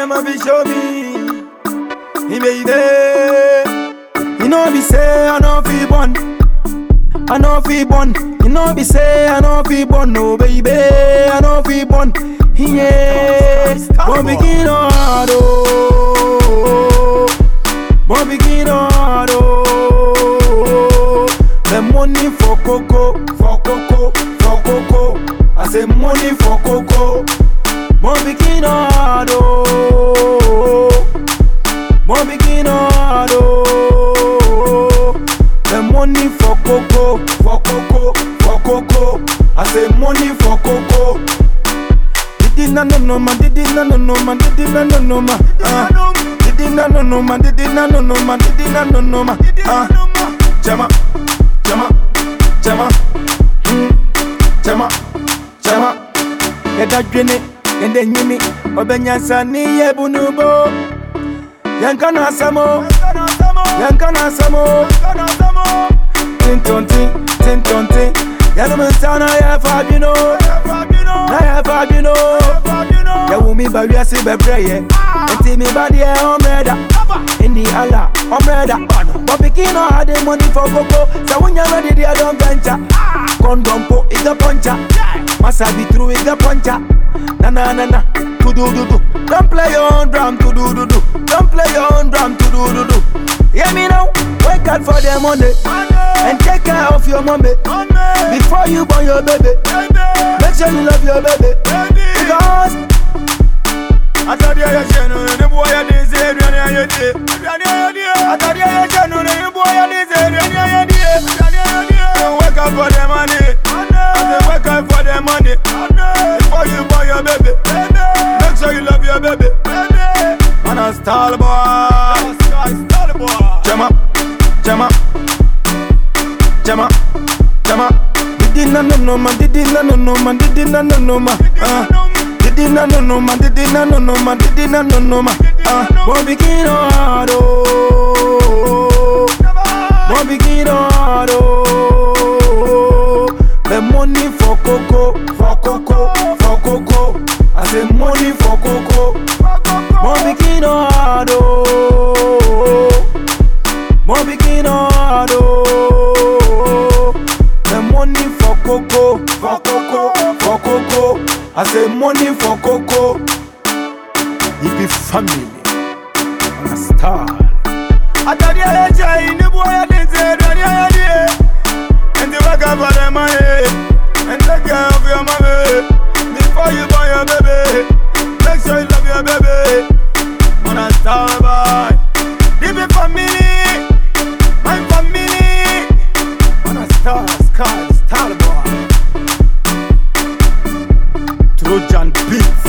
Mama be show me. He baby. You know be say I know fi born. I know fi born. You know be say I know fi born. No baby, I know fi born. Yeah. Bon begin hard oh. Bon begin hard oh. The money for coco, for coco, for coco. I say money for coco. Bon begin hard oh. Bon begin hard oh. The money for coco, for coco, for coco. I say money for coco. Didi na no no ma, didi na no no ma, didi na no no ma. ah. Didi na no no ma, didi na no no ma, didi na no no ma. ah. Jama, jama, jama, mm, jama, jama. Yɛda dwene, yɛda nyini, ɔbɛnyansa ne yɛ bunubo. Yɛnka na asɛm o, yɛnka na asɛm o. Tintontin, tintontin, yɛnom nsa na yɛfa adwene o, na yɛfa adwene o. yɛwo mi ba wiase bɛbrɛ yɛ nti mi ba deɛ ɔmmerɛ da ndi ala ɔmmerɛ da bɔbiki na ɔhade money for koko sɛ wonya ready deɛ dɔn venture kɔndɔm po ika pɔnkya masa bi turu ika pɔnkya nananana tudududu don't play your own drum tudududu don't play your own drum tudududu hear me now wake up for the money and take care of your mommy before you born your baby make sure you love your baby because Atade ayɛ hyɛ no ne boɔ yɛ den sɛ aduane ayɛ die Atade ayɛ hyɛ no ne boɔ yɛ den sɛ aduane ayɛ die So wake up for the money I say wake up for the money Before you buy your baby Make sure you love your baby Man a style boy Jama, jama, jama, jama Didi na no no ma, didi na no no ma, didi na no no ma ah. Didi na no no ma, didi na no no ma, didi na no no ma. Ah, bon begin hard oh, bon begin hard oh. The money for coco, for coco, for coco. I say money for coco. Bon begin hard oh, bon begin hard oh. The money for coco, for coco, for coco. I say money for coco. It be family. I'm a star. Atari ayé jẹ́ ìníbú ayé ní ti ẹ̀dọ̀ ní ayé ní ẹ̀. And the work for the money. And take care of your mommy. Before you born your baby. Make sure you love your baby. I'm a star boy. This be family. My family. I'm a star, star, star boy. Trojan Beats.